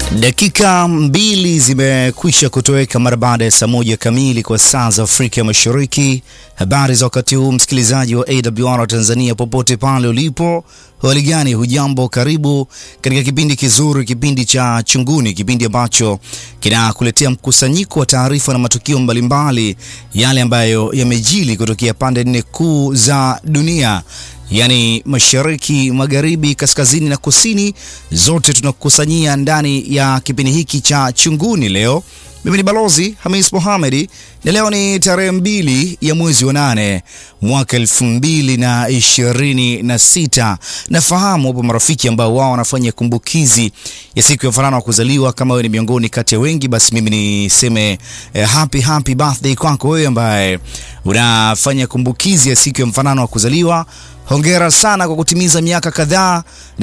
Dakika mbili zimekwisha kutoweka mara baada ya saa moja kamili kwa saa za Afrika Mashariki. Habari za wakati huu, msikilizaji wa AWR Tanzania, popote pale ulipo, hali gani? Hujambo, karibu katika kipindi kizuri, kipindi cha Chunguni, kipindi ambacho kinakuletea mkusanyiko wa taarifa na matukio mbalimbali, yale ambayo yamejili kutokea pande nne kuu za dunia yaani mashariki, magharibi, kaskazini na kusini, zote tunakusanyia ndani ya kipindi hiki cha Chunguni. Leo mimi ni Balozi Hamis Mohamedi na leo ni tarehe mbili ya mwezi wa nane mwaka elfu mbili na ishirini na sita. Nafahamu wapo marafiki ambao wao wanafanya kumbukizi ya siku ya mfanano wa kuzaliwa. Kama wewe ni miongoni kati ya wengi, basi mimi niseme eh, happy happy birthday kwako wewe ambaye unafanya kumbukizi ya siku ya mfanano wa kuzaliwa. Hongera sana kwa kutimiza miaka kadhaa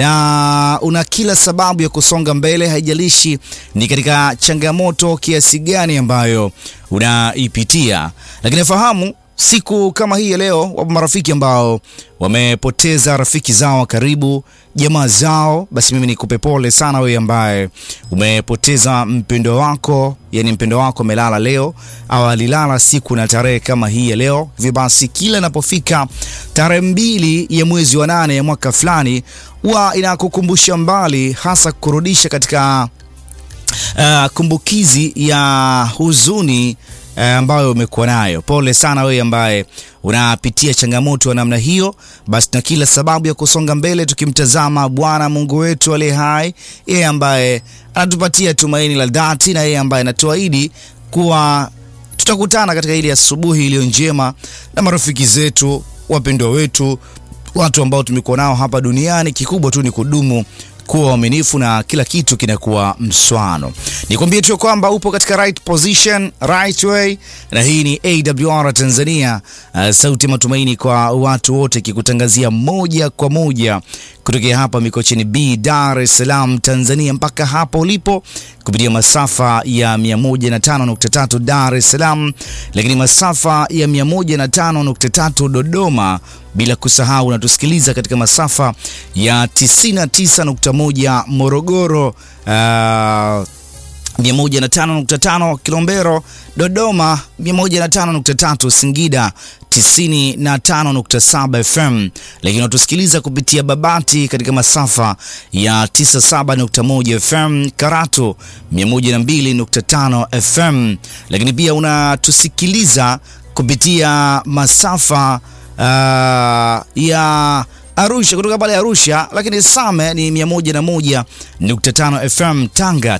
na una kila sababu ya kusonga mbele, haijalishi ni katika changamoto kiasi gani ambayo unaipitia. Lakini fahamu siku kama hii ya leo, wapo marafiki ambao wamepoteza rafiki zao wa karibu, jamaa zao. Basi mimi nikupe pole sana wewe ambaye umepoteza mpendo wako, yani mpendo wako amelala leo au alilala siku na tarehe kama hii ya leo. Hivyo basi kila inapofika tarehe mbili ya mwezi wa nane ya mwaka fulani, huwa inakukumbusha mbali, hasa kurudisha katika uh, kumbukizi ya huzuni ambayo umekuwa nayo. Pole sana wewe ambaye unapitia changamoto ya namna hiyo. Basi na kila sababu ya kusonga mbele, tukimtazama Bwana Mungu wetu aliye hai, yeye ambaye anatupatia tumaini la dhati na yeye ambaye anatuahidi kuwa tutakutana katika ile asubuhi iliyo njema na marafiki zetu, wapendwa wetu, watu ambao tumekuwa nao hapa duniani. Kikubwa tu ni kudumu kuwa waaminifu na kila kitu kinakuwa mswano. Nikwambie tu kwamba upo katika right position, right way, na hii ni AWR Tanzania, uh, sauti ya matumaini kwa watu wote, kikutangazia moja kwa moja kutokea hapa Mikocheni B, Dar es Salaam, Tanzania, mpaka hapo ulipo kupitia masafa ya 105.3 Dar es Salaam, lakini masafa ya 105.3 Dodoma, bila kusahau unatusikiliza katika masafa ya 99.1 Morogoro, uh, 105.5 Kilombero, Dodoma 105.3 Singida 95.7 FM, lakini unatusikiliza kupitia Babati katika masafa ya 97.1 FM, Karatu 102.5 FM, lakini pia unatusikiliza kupitia masafa uh, ya Arusha kutoka pale Arusha, lakini Same ni 101.5 FM, Tanga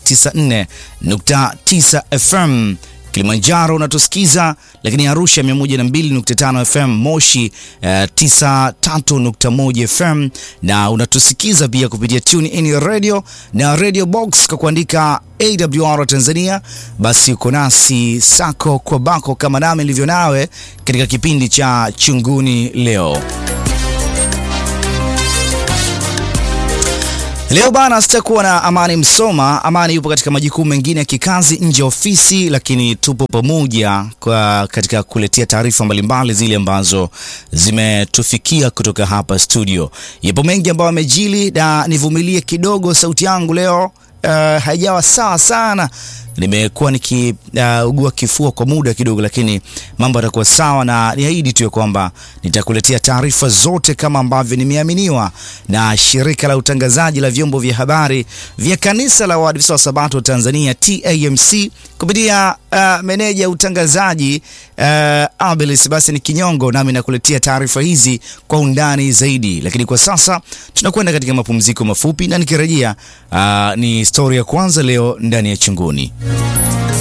94.9 FM, Kilimanjaro unatusikiza, lakini Arusha 102.5 FM, Moshi uh, 93.1 FM, na unatusikiza pia kupitia Tune In Radio na Radio Box kwa kuandika AWR Tanzania. Basi uko nasi sako kwa bako kama nami nilivyo nawe katika kipindi cha Chunguni leo. Leo bana, sitakuwa na Amani Msoma. Amani yupo katika majukumu mengine ya kikazi nje ya ofisi, lakini tupo pamoja kwa katika kuletea taarifa mbalimbali zile ambazo zimetufikia kutoka hapa studio. Yapo mengi ambayo amejili, na nivumilie kidogo, sauti yangu leo uh, haijawa sawa sana nimekuwa nikiugua uh, kifua kwa muda kidogo, lakini mambo yatakuwa sawa, na niahidi tu kwamba nitakuletea taarifa zote kama ambavyo nimeaminiwa na shirika la utangazaji la vyombo vya habari vya kanisa la Waadventista wa Sabato Tanzania TAMC kupitia uh, meneja utangazaji uh, Abelis. Basi ni Kinyongo, nami nakuletea taarifa hizi kwa undani zaidi, lakini kwa sasa tunakwenda katika mapumziko mafupi, na nikirejea uh, ni stori ya kwanza leo ndani ya Chunguni.